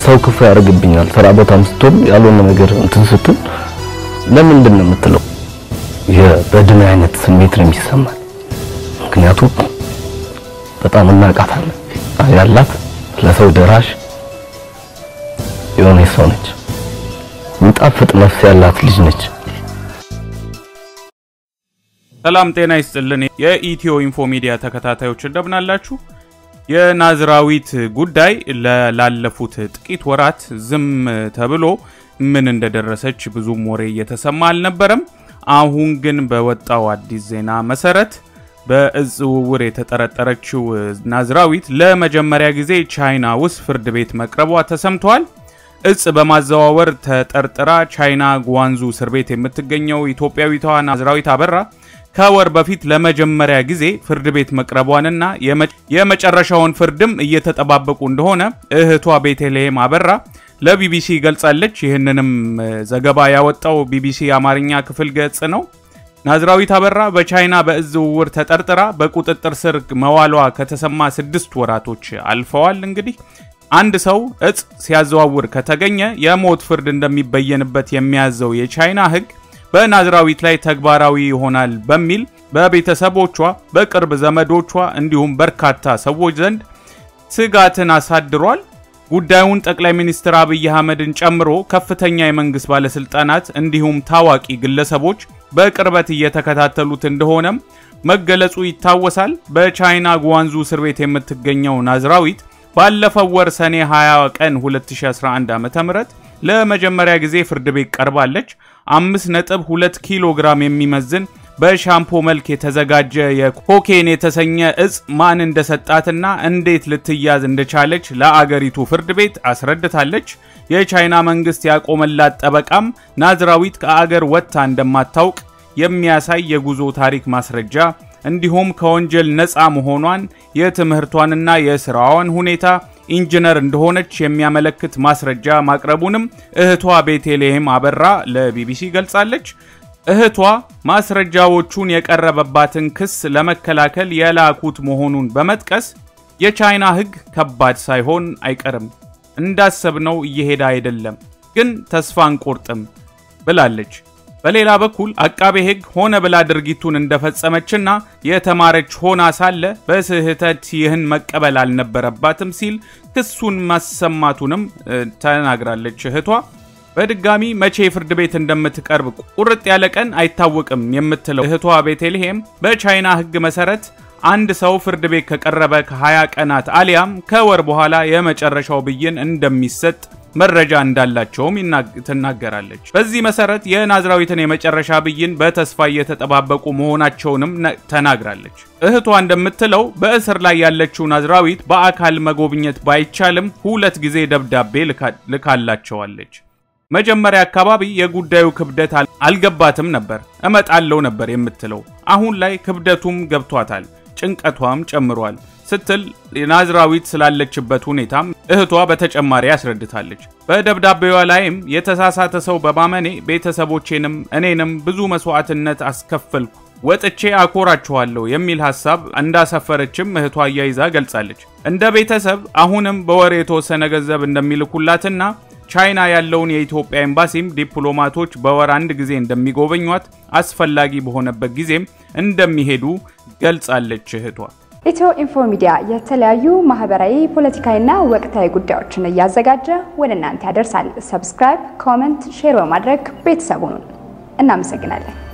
ሰው ክፉ ያደርግብኛል። ስራ ቦታም ስትሆን ያልሆነ ነገር እንትን ስትል ለምንድን ነው የምትለው? የበድን አይነት ስሜት ነው የሚሰማል። ምክንያቱም በጣም እናቃታለን ያላት ለሰው ደራሽ የሆነ ሰው ነች። የሚጣፍጥ ነፍስ ያላት ልጅ ነች። ሰላም ጤና ይስጥልን። የኢትዮ ኢንፎ ሚዲያ ተከታታዮች እንደምን አላችሁ? የናዝራዊት ጉዳይ ላለፉት ጥቂት ወራት ዝም ተብሎ ምን እንደደረሰች ብዙም ወሬ እየተሰማ አልነበረም። አሁን ግን በወጣው አዲስ ዜና መሰረት በእጽ ዝውውር የተጠረጠረችው ናዝራዊት ለመጀመሪያ ጊዜ ቻይና ውስጥ ፍርድ ቤት መቅረቧ ተሰምቷል። እጽ በማዘዋወር ተጠርጥራ ቻይና ጓንዙ እስር ቤት የምትገኘው ኢትዮጵያዊቷ ናዝራዊት አበራ ከወር በፊት ለመጀመሪያ ጊዜ ፍርድ ቤት መቅረቧንና የመጨረሻውን ፍርድም እየተጠባበቁ እንደሆነ እህቷ ቤተልሔም አበራ ለቢቢሲ ገልጻለች። ይህንንም ዘገባ ያወጣው ቢቢሲ የአማርኛ ክፍል ገጽ ነው። ናዝራዊት አበራ በቻይና በእጽ ዝውውር ተጠርጥራ በቁጥጥር ስር መዋሏ ከተሰማ ስድስት ወራቶች አልፈዋል። እንግዲህ አንድ ሰው እጽ ሲያዘዋውር ከተገኘ የሞት ፍርድ እንደሚበየንበት የሚያዘው የቻይና ሕግ በናዝራዊት ላይ ተግባራዊ ይሆናል በሚል በቤተሰቦቿ፣ በቅርብ ዘመዶቿ እንዲሁም በርካታ ሰዎች ዘንድ ስጋትን አሳድሯል። ጉዳዩን ጠቅላይ ሚኒስትር አብይ አህመድን ጨምሮ ከፍተኛ የመንግስት ባለስልጣናት እንዲሁም ታዋቂ ግለሰቦች በቅርበት እየተከታተሉት እንደሆነም መገለጹ ይታወሳል። በቻይና ጓንዙ እስር ቤት የምትገኘው ናዝራዊት ባለፈው ወር ሰኔ 20 ቀን 2011 ዓ.ም ለመጀመሪያ ጊዜ ፍርድ ቤት ቀርባለች። 5.2 ኪሎ ግራም የሚመዝን በሻምፖ መልክ የተዘጋጀ የኮኬን የተሰኘ እጽ ማን እንደሰጣትና እንዴት ልትያዝ እንደቻለች ለአገሪቱ ፍርድ ቤት አስረድታለች። የቻይና መንግስት ያቆመላት ጠበቃም ናዝራዊት ከአገር ወጥታ እንደማታውቅ የሚያሳይ የጉዞ ታሪክ ማስረጃ እንዲሁም ከወንጀል ነፃ መሆኗን የትምህርቷንና የስራዋን ሁኔታ ኢንጂነር እንደሆነች የሚያመለክት ማስረጃ ማቅረቡንም እህቷ ቤተልሔም አበራ ለቢቢሲ ገልጻለች። እህቷ ማስረጃዎቹን የቀረበባትን ክስ ለመከላከል የላኩት መሆኑን በመጥቀስ የቻይና ሕግ ከባድ ሳይሆን አይቀርም፣ እንዳሰብነው እየሄደ አይደለም፣ ግን ተስፋ አንቆርጥም ብላለች። በሌላ በኩል አቃቤ ሕግ ሆነ ብላ ድርጊቱን እንደፈጸመችና የተማረች ሆና ሳለ በስህተት ይህን መቀበል አልነበረባትም ሲል ክሱን ማሰማቱንም ተናግራለች። እህቷ በድጋሚ መቼ ፍርድ ቤት እንደምትቀርብ ቁርጥ ያለ ቀን አይታወቅም የምትለው እህቷ ቤተልሔም በቻይና ሕግ መሰረት አንድ ሰው ፍርድ ቤት ከቀረበ ከ20 ቀናት አሊያም ከወር በኋላ የመጨረሻው ብይን እንደሚሰጥ መረጃ እንዳላቸውም ትናገራለች። በዚህ መሰረት የናዝራዊትን የመጨረሻ ብይን በተስፋ እየተጠባበቁ መሆናቸውንም ተናግራለች። እህቷ እንደምትለው በእስር ላይ ያለችው ናዝራዊት በአካል መጎብኘት ባይቻልም ሁለት ጊዜ ደብዳቤ ልካላቸዋለች። መጀመሪያ አካባቢ የጉዳዩ ክብደት አልገባትም ነበር፣ እመጣለው ነበር የምትለው። አሁን ላይ ክብደቱም ገብቷታል፣ ጭንቀቷም ጨምሯል ስትል ናዝራዊት ስላለችበት ሁኔታም እህቷ በተጨማሪ ያስረድታለች። በደብዳቤዋ ላይም የተሳሳተ ሰው በማመኔ ቤተሰቦቼንም እኔንም ብዙ መስዋዕትነት አስከፈልኩ፣ ወጥቼ አኮራችኋለሁ የሚል ሀሳብ እንዳሰፈረችም እህቷ አያይዛ ገልጻለች። እንደ ቤተሰብ አሁንም በወር የተወሰነ ገንዘብ እንደሚልኩላትና ቻይና ያለውን የኢትዮጵያ ኤምባሲም ዲፕሎማቶች በወር አንድ ጊዜ እንደሚጎበኟት አስፈላጊ በሆነበት ጊዜም እንደሚሄዱ ገልጻለች እህቷ። ኢትዮ ኢንፎ ሚዲያ የተለያዩ ማህበራዊ፣ ፖለቲካዊና ወቅታዊ ጉዳዮችን እያዘጋጀ ወደ እናንተ ያደርሳል። ሰብስክራይብ፣ ኮመንት፣ ሼር በማድረግ ቤተሰቡን እናመሰግናለን።